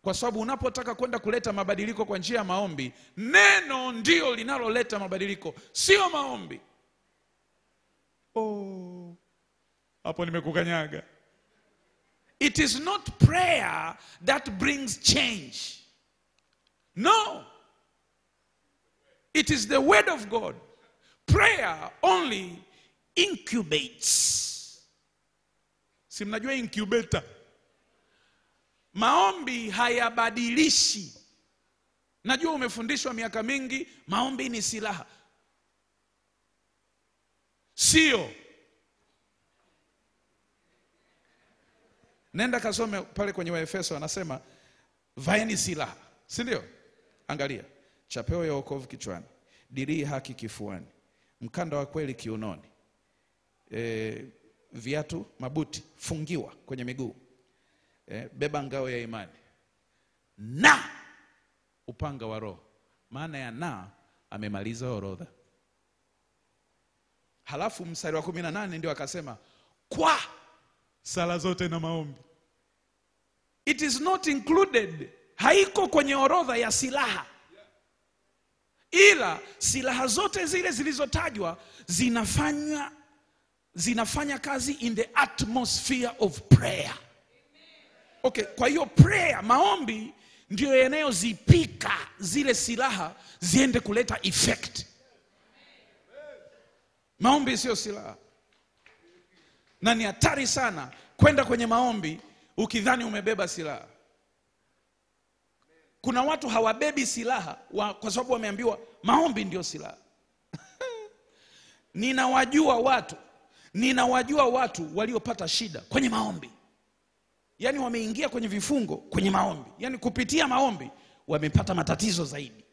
kwa sababu unapotaka kwenda kuleta mabadiliko kwa njia ya maombi, neno ndio linaloleta mabadiliko, sio maombi. Oh, hapo nimekukanyaga. It is not prayer that brings change. No. It is the word of God. Prayer only incubates. Si mnajua incubator? Maombi hayabadilishi. Najua umefundishwa miaka mingi, maombi ni silaha. Sio. Nenda kasome pale kwenye Waefeso, anasema vaeni silaha, si ndio? Angalia, chapeo ya wokovu kichwani, dirii haki kifuani, mkanda wa kweli kiunoni, e, viatu mabuti fungiwa kwenye miguu, e, beba ngao ya imani na upanga wa Roho. Maana ya na amemaliza orodha. Halafu mstari wa kumi na nane ndio akasema kwa sala zote na maombi. It is not included, haiko kwenye orodha ya silaha, ila silaha zote zile zilizotajwa zinafanya zinafanya kazi in the atmosphere of prayer. Okay, kwa hiyo prayer, maombi ndio yanayozipika zile silaha ziende kuleta effect. Maombi sio silaha, na ni hatari sana kwenda kwenye maombi ukidhani umebeba silaha. Kuna watu hawabebi silaha wa, kwa sababu wameambiwa maombi ndio silaha. Ninawajua watu, ninawajua watu waliopata shida kwenye maombi, yaani wameingia kwenye vifungo kwenye maombi, yaani kupitia maombi wamepata matatizo zaidi.